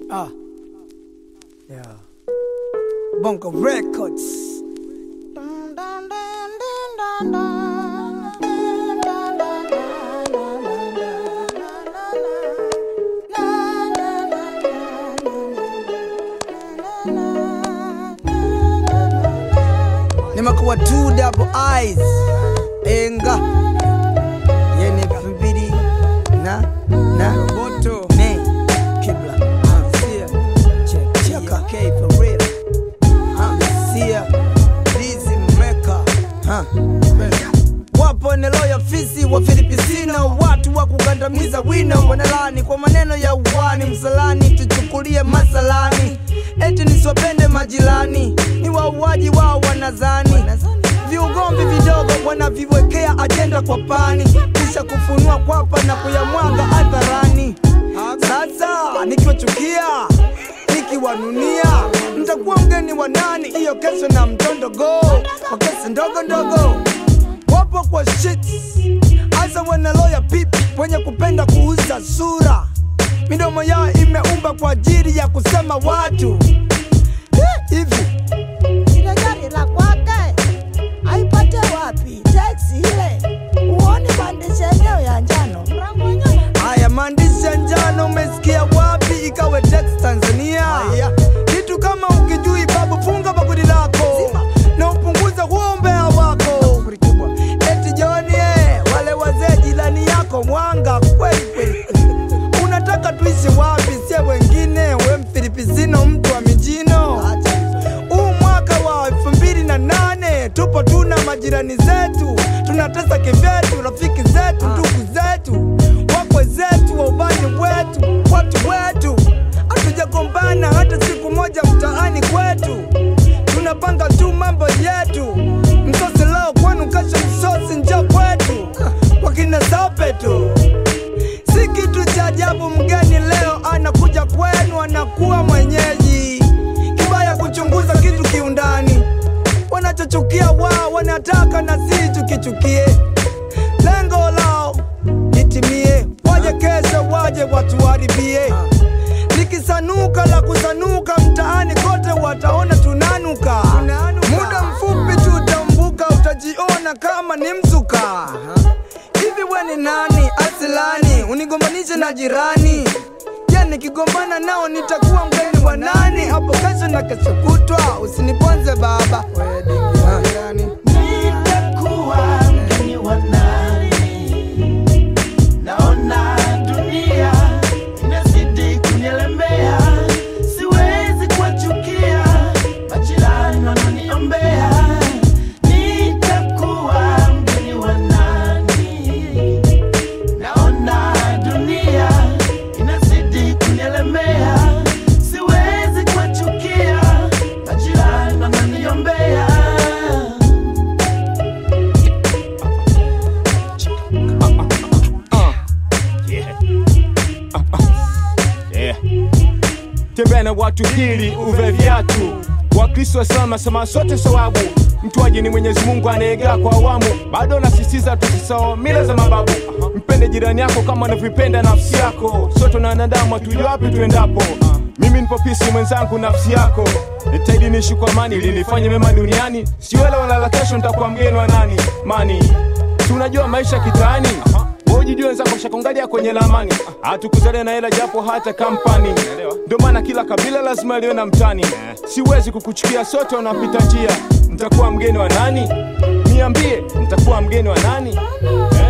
Ah. Yeah. Bongo Records. Nimekuwa two double eyes. Enga. Yene elfu mbili na na Roboto. Ne. Kibla. Sia. Check. Cheka. K for real. Huh. Sia. Dizzy Mecca. Huh. Wapo eneo ya fisi wa Filipina, watu wa kugandamiza wino, wanalani kwa maneno ya uwani, msalani tuchukulie masalani, eti nisiwapende majirani, ni wauaji wao wanazani viugomvi vidogo wanaviwekea ajenda kwa pani, kisha kufunua kwapa na kuyamwaga hadharani. Sasa nikiwachukia nikiwanunia, mtakuwa mgeni wa nani? Hiyo kesho na mtondogo kwa kesi ndogo ndogo wapo kwa shit hasa wanaloya pipi wenye kupenda kuuza sura, midomo yao imeumba kwa ajili ya kusema watu Eh, hivi ile gari la kwake aipate wapi? Teksi ile uoni maandishi yenyewe ya njano mrango wenyewe Haya maandishi ya njano umesikia wapi? Ikawe text Tanzania. Kitu kama ukijui babu, funga bakuli lako na upunguze huo umbea wako. Eti Joni, eh, wale wazee jirani yako mwanga kweli kweli. Unataka tuishi wapi? Sie wengine we mfilipisino, mtu wa mijino. Huu mwaka wa elfu mbili na nane tupo tuna majirani zetu, tunatesa kivyetu, rafiki zetu, ndugu zetu, wakwe zetu, waubani wetu, watu wetu. Hatujagombana hata siku moja mtaani kwetu, tunapanga tu mambo yetu. Msosi leo kwenu, kesho msosi njo kwetu, wakina sape tu si kitu cha ajabu mgeni leo anakuja kwenu anakuwa mwenyeji kibaya kuchunguza kitu kiundani wanachochukia wao wanataka na si tukichukie lengo lao litimie waje kesho waje watuharibie likisanuka la kusanuka mtaani kote wataona tunanuka muda mfupi tu utambuka utajiona kama ni mzuka hivi we ni nani asilani unigombanishe na jirani je nikigombana nao nitakuwa mgeni wa nani hapo kesho na kesho kutwa usiniponze baba Ah. Nitakuwa mgeni wa nani? Naona dunia inazidi kunielemea, siwezi kuwachukia majirani wananiombea. Nitakuwa mgeni wa nani? Naona dunia inazidi kunielemea, siwezi kuwachukia majirani wananiombea. Yeah. Tembea na watu hili uve viatu. Wakristo wasema sema sote sawabu. Mtwaji ni Mwenyezi Mungu anayegaa kwa awamu. Bado nasisitiza tusisahau mila za mababu. Mpende jirani yako kama unavyopenda nafsi yako. Sote na wanadamu hatujui wapi tuendapo. Mimi nipo pisi mwenzangu nafsi yako. Nitaidi niishi kwa amani ili nifanye mema duniani. Siwele wala la kesho nitakuwa mgeni wa nani? Mani. Si unajua maisha kitaani wewe ujijue wenzako shakongalia kwenye lamani hatukuzalia na hela japo hata kampani ndio maana kila kabila lazima liwe na mtani siwezi kukuchukia sote wanapita njia nitakuwa mgeni wa nani niambie nitakuwa mgeni wa nani eh?